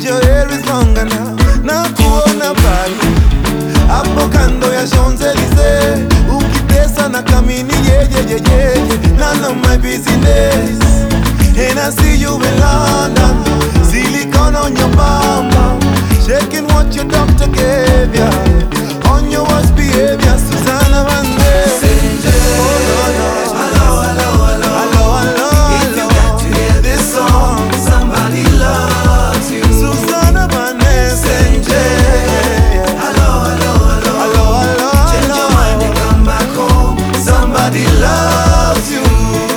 your hair is longer now. Na kuona bali hapo kando ya Champs-Elysees, ukitesa na kamini yeyeyeye, none of my business. And I see you in London, silicone on your bum bum, shaking what your doctor gave ya. On your worst behavior, Susanna Vande. Oh, no, no. Hello, hello, If you hello. got to hear this song, somebody loves you. Susanna Vande. Hello, hello, hello. Hello, hello, Change your hello. mind and come back home. Somebody loves you.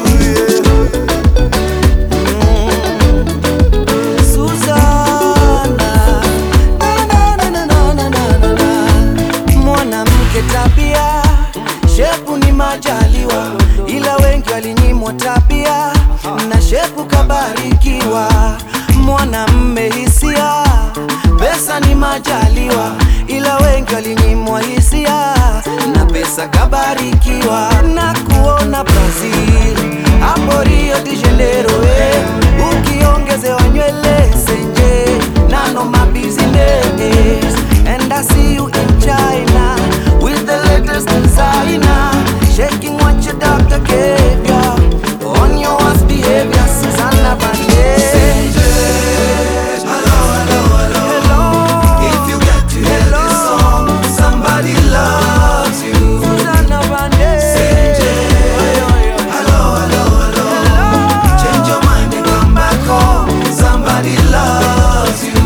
Suzana, na, na, na, na, na, na, na, na. mwanamke tabia, shepu ni majaliwa, ila wengi walinyimwa tabia na shepu kabarikiwa. Mwanamme hisia, pesa ni majaliwa, ila wengi walinyimwa hisia na pesa kabarikiwa. Na kuona Brazil hapo Rio de Janeiro, eh, ukiongezewa nywele senje nano my business and I see you in China with the latest designer shaking what your doctor gave ya on your worst behavior Susanna Vande Hello, hello, hello. Hello If you got to hear this song, somebody loves you. Susanna Vande Hello, hello, hello. Change your mind and come back home. Somebody loves you.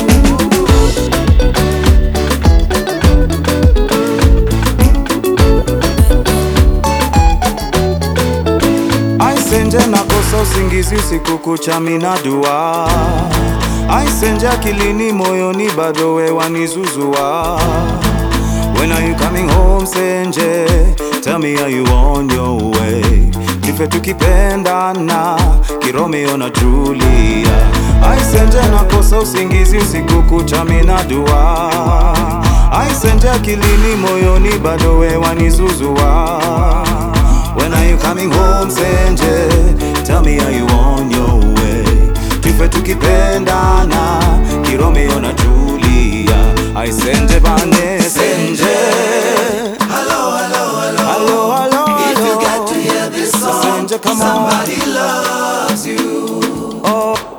Aisenje nakosa usingizi usiku kucha mina dua Aisenje akilini moyoni bado we wanizuzua When are you coming home Senje Tell me are you on your way Kife tukipendana Kiromeo na Julia Aisenje nakosa usingizi usiku kucha mina dua Aisenje akilini moyoni bado we wanizuzua When are you coming home Senje? Tell me are you on your way? Tufe tukipendana Kiromeo na Julia I Senje bane Senje Hello, hello, hello. Hello, hello, If you hello. got to hear this song, Senje, come on. somebody loves you. Oh,